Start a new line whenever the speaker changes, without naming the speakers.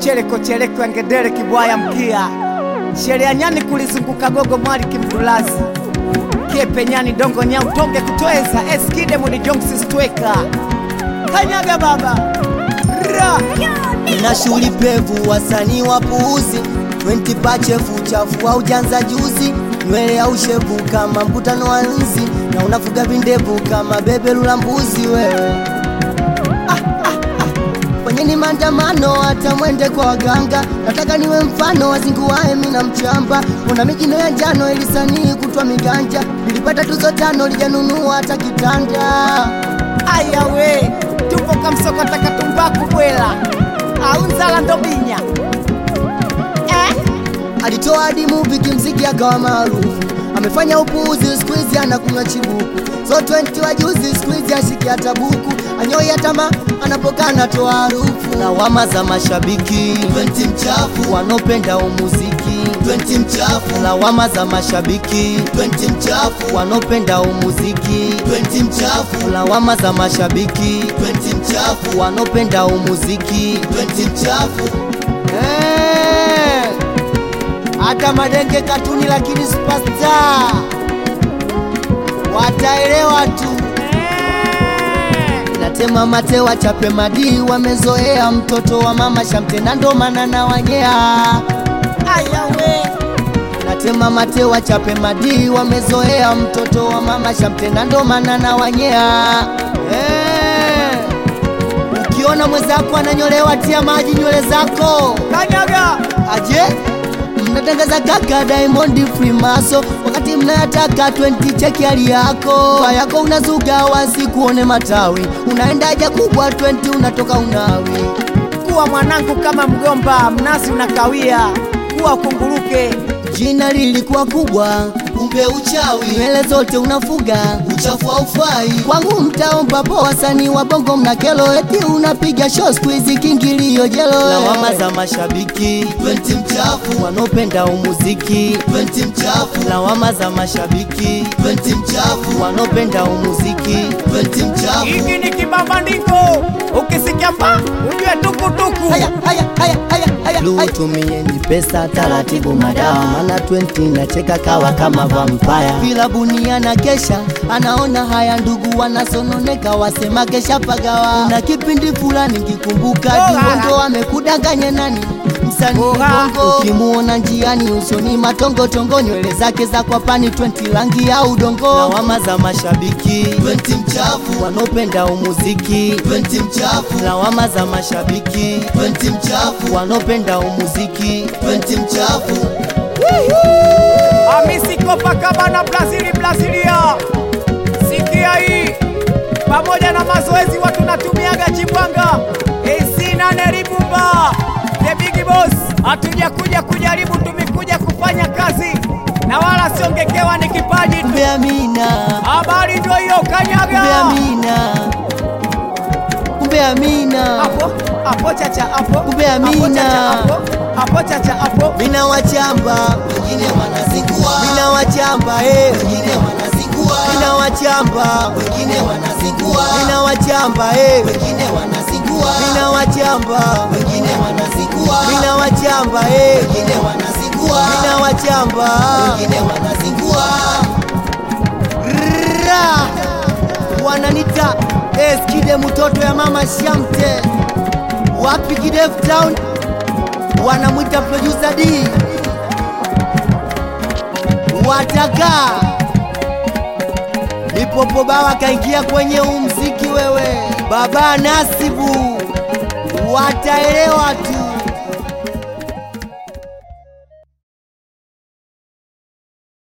chereko chereko angedere kibwaya mkia sheria nyani kulizunguka gogo mwali kimdulazi kiepe nyani dongo nya utonge kutweza eskide mudi jonksi stweka kanyaga baba ra
na shughuli pevu, wasanii wapuuzi 20 pachefu chafu au janza juzi, nywele au shevu kama mkutano wa nzi, na unafuga vindevu kama beberu la mbuzi wewe. Ah, ah, ah. Kwenye ni maandamano, hata mwende kwa waganga, nataka niwe mfano wazinguae mina mchamba, una mijino ya njano ilisanii kutwa miganja, nilipata tuzo tano lijanunua hata kitanda.
ayawe tupo kamsokota katumbaku bwela aunzala ndobinya eh?
alitoa hadi movie kimziki akawa maarufu, amefanya upuuzi, siku hizi anakunywa chibuku. So 20 wa juzi, siku hizi ashiki hata buku, anyoi atama anapokaa anatoa harufu. Lawama za mashabiki 20 mchafu, wanaopenda umuziki 20 mchafu, lawama za mashabiki 20 mchafu, wanaopenda umuziki 20 mchafu, lawama za mashabiki 20 mchafu, wanaopenda umuziki 20 mchafu. Eh hata madenge katuni lakini superstar wataelewa tu natema mate wachape madii wamezoea mtoto wa mama shamte na ndo maana na wanyea
ayawe
natema mate wachape madii wamezoea mtoto wa mama shamte na ndo maana na wanyea eh. ukiona mwenzako ananyolewa tia maji nywele zako
kanyaga
aje mnatangaza kaka Diamond Freemaso wakati mnayataka 20 cheki hali yako Kwa yako unazuga wasi kuone matawi unaenda haja kubwa 20 unatoka unawi
kuwa mwanangu kama mgomba mnasi unakawia kuwa ukunguruke
jina lilikuwa kubwa kumbe uchawi nywele zote unafuga uchafu haufai kwangu mtaomba po wasanii wa bongo mna kelo eti unapiga show siku hizi kingilio jelo lawama za mashabiki 20 mchafu wanaopenda umuziki 20 mchafu lawama za mashabiki 20 mchafu wanaopenda umuziki 20 mchafu
hiki ni kibambandiko ukisikia mba ujue tukutuku
haya haya haya haya haya lutumieni pesa taratibu madawa mana 20 nacheka kawa kama vampaya vilabuni na kesha anaona haya ndugu wanasononeka wasema kesha pagawa na kipindi fulani kikumbuka
Oh,
diwondo amekudanganya nani msanii
Oh, ah.
bongo ukimuona njiani usoni matongotongo nywele zake za kwapani 20 rangi ya udongo lawama za mashabiki 20 mchafu wanaopenda umuziki 20 mchafu lawama za mashabiki 20 mchafu wanaopenda umuziki 20 mchafu
Hamisi Copacabana Brazili Brazilia. Sikia hii, pamoja na mazoezi watu natumiaga chipanga AC nane Ribumba the big boss. Hatuja kuja kujaribu, tumekuja kufanya kazi na wala siongekewa ni kipaji tu.
kumbe amina
Habari ndio hiyo,
kumbe
kanyaga
amina kumbe amina
hapo hapo, chacha hapo,
Kumbe
Hapo,
Amina.
chacha hapo, hapo chacha hapo.
mina wachamba wengine wanazingua mina wachamba eh wengine wanazingua mina wachamba wengine wanazingua mina wachamba eh wengine wanazingua mina wachamba wengine wanazingua mina wachamba eh wengine wanazingua mina wachamba wengine wanazingua Ra! wananita eskide mtoto ya mama shamte wapi kidevu town wanamwita producer D wataka ipopo bawa kaingia kwenye umziki wewe baba Nasibu wataelewa tu